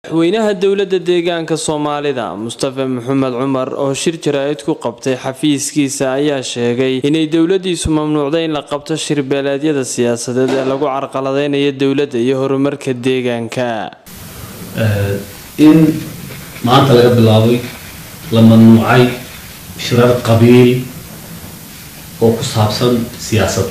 madaxweynaha dowladda deegaanka soomaalida mustafa maxamed cumar oo shir jaraa'id ku qabtay xafiiskiisa ayaa sheegay inay dowladiisu mamnuucday in la qabto shirbeeleedyada siyaasadeed ee lagu carqaladeynayo dowladda iyo horumarka deegaanka in maanta laga bilaabay la mamnuucay shirar qabiil oo ku saabsan siyaasad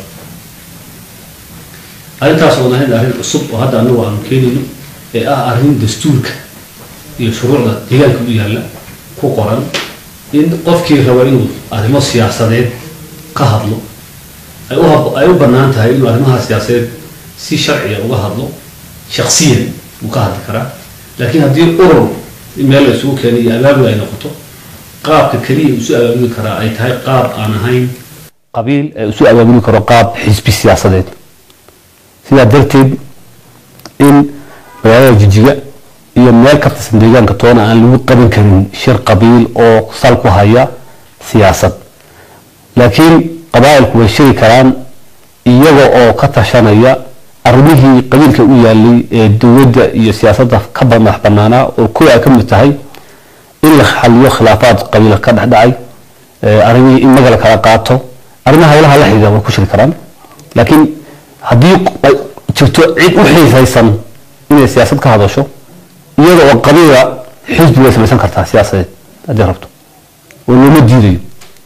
arrintaas oo nahayd arrin cusub oo hadda anagu aanu keenayno ee ah arrin dastuurka iyo shuruucda deegaanka u yaalla ku qoran in qofkii raba inuu arrimo siyaasadeed ka hadlo ay u bannaan tahay inuu arrimaha siyaasadeed si sharciya uga hadlo shaksiyan uu ka hadli karaa laakiin haddii urur meel la isugu keenay iyo abaabul ay noqoto qaabka keliya isu abaabuli karaa ay tahay qaab aan ahayn qabiil ee isu abaabuli karo qaab xisbi siyaasadeed sidaa darteed in magaalada jijiga iyo meel ka tirsan deegaanka toona aan lagu qaban karin shir qabiil oo sal ku haya siyaasad laakiin qabaa'ilku way shiri karaan iyaga oo ka tashanaya arrimihii qabiilka u yaalay ee dowladda iyo siyaasadda ka madax banaanaa oo kuwa ay ka mid tahay in la xaliyo khilaafaad qabiil ka dhexdhacay arrimihii in maga la kala qaato arrimaha hawlaha la xidhiidha way ku shiri karaan laakiin haddii ay jirto cid u xiisaysan inay siyaasad ka hadasho iyada oo qabiila xisbi way samaysan kartaa siyaasadeed haddii rabto oo looma diidayo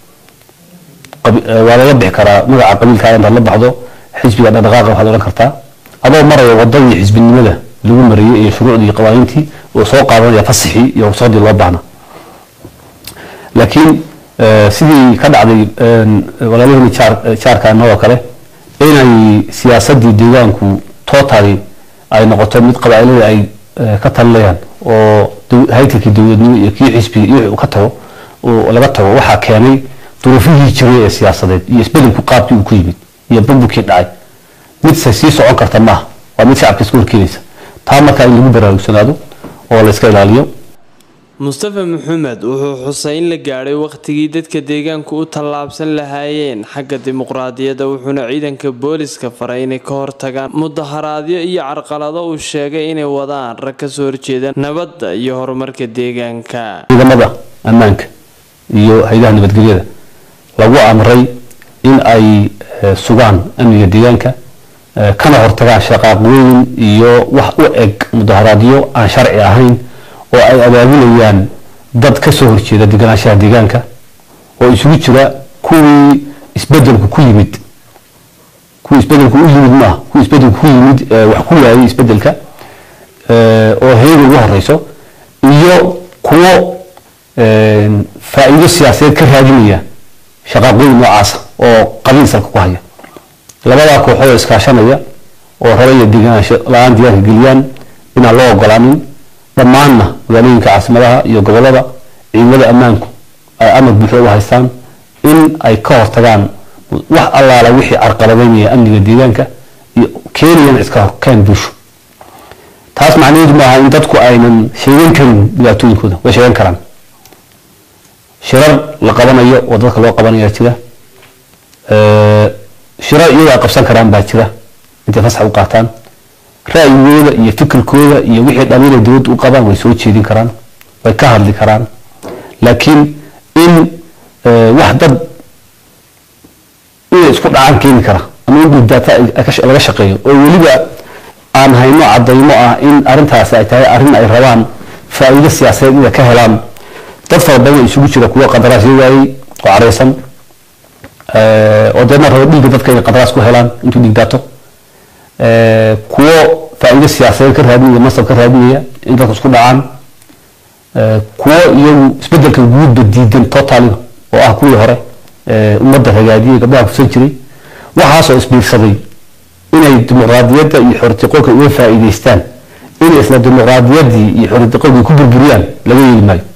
waa laga bixi karaa magaca qabiilkaa intaad la baxdo xisbiga dhaqdhaqaaqa waxaad odhan kartaa adoo maraya wadadii xisbinimada lagu mariyey iyo shuruucdii iyo qawaaniintii oo soo qaadanaya fasixii iyo ruqsadii loo baahna laakiin sidii ka dhacday walaalahani jaarkaanoo kale inay siyaasadii deegaanku totally ay noqoto mid qabaailada ay ka talinayaan oo haykalkii dowladnimo iyo kii xisbiga iyo wixii uu ka tago laga tago waxaa keenay duruufihii jiray ee siyaasadeed iyo isbedelku qaabkii uu ku yimid iyo burburkii dhacay mid se sii socon karta maaha waa mid shacabka iska horkeenaysa taa markaa in lagu baraarugsanaado oo la iska ilaaliyo mustafa maxamed wuxuu xusay in la gaadhay wakhtigii dadka deegaanku u tallaabsan lahaayeen xagga dimuqraadiyadda wuxuuna ciidanka booliska faray inay ka hortagaan mudaharaadyo iyo carqalado uu sheegay inay wadaan rag kasoo horjeeda nabadda iyo horumarka deegaanka ciidamada ammaanka iyo hay-adaha nabadgelyada lagu amray in ay sugaan amniga deegaanka kana hortagaan shaqaaqooyin iyo wax u eg mudaharaadyo aan sharci ahayn oo ay abaabulayaan dad ka soo horjeeda deganaanshaha deegaanka oo isugu jira kuwii isbedelku ku yimid kuwii isbedelku u yimid maaha kuwii isbedelku ku yimid wax ku waayay isbedelka oo heega ugu horeyso iyo kuwo faa-iido siyaasadeed ka raadinaya shaqaaqooyin noocaasa oo qabiil salka ku haya labadaa kooxood iskaashanaya oo rabaya deganaansho la-aan diyaarka geliyaan inaan loo ogolaanin dhammaanna magaalooyinka caasimadaha iyo gobolada ciidamada ammaanku ay amar buuxda u haystaan in ay ka hortagaan wax allaala wixii carqaladeynaya amniga deegaanka iyo keenayana iska horkeen bulsho taas macnaheedu maaha in dadku aynan sheegan karin dhibaatooyinkooda way sheegan karaan shirar la qabanayo oo dadka loo qabanaya jira shirar iyagoo ay qabsan karaan baa jira intay fasax u qaataan ra'yigooda iyo fikirkooda iyo wixii dhaliil ay dowladda u qabaan way soo jeedin karaan way ka hadli karaan laakiin in wax dad inay isku dhacaan keeni kara ama in guddaata laga shaqeeyo oo weliba aan hayno cadaymo ah in arrintaasi ay tahay arrin ay rabaan faa-iido siyaasadeed inay ka helaan dad fara badan isugu jira kuwo qandaraasyo waayey oo careysan oo deedna rabo dhiigga dadka inay qandaraas ku helaan intuu dhiig daato kuwo faa-iido siyaasadeed ka raadinaya masab ka raadinaya in dadku isku dhacaan kuwo iyagu isbedelka guudba diidan totaliga oo ah kuwii hore ummadda ragaadiyay gabdhaha kusan jiray waxaasoo isbiirsaday inay dimuqraadiyadda iyo xoritiqoolka uga faa-iideystaan inay isla dimuqraadiyaddii iyo xoritiqoolkii ku burburiyaan laga yeeli maayo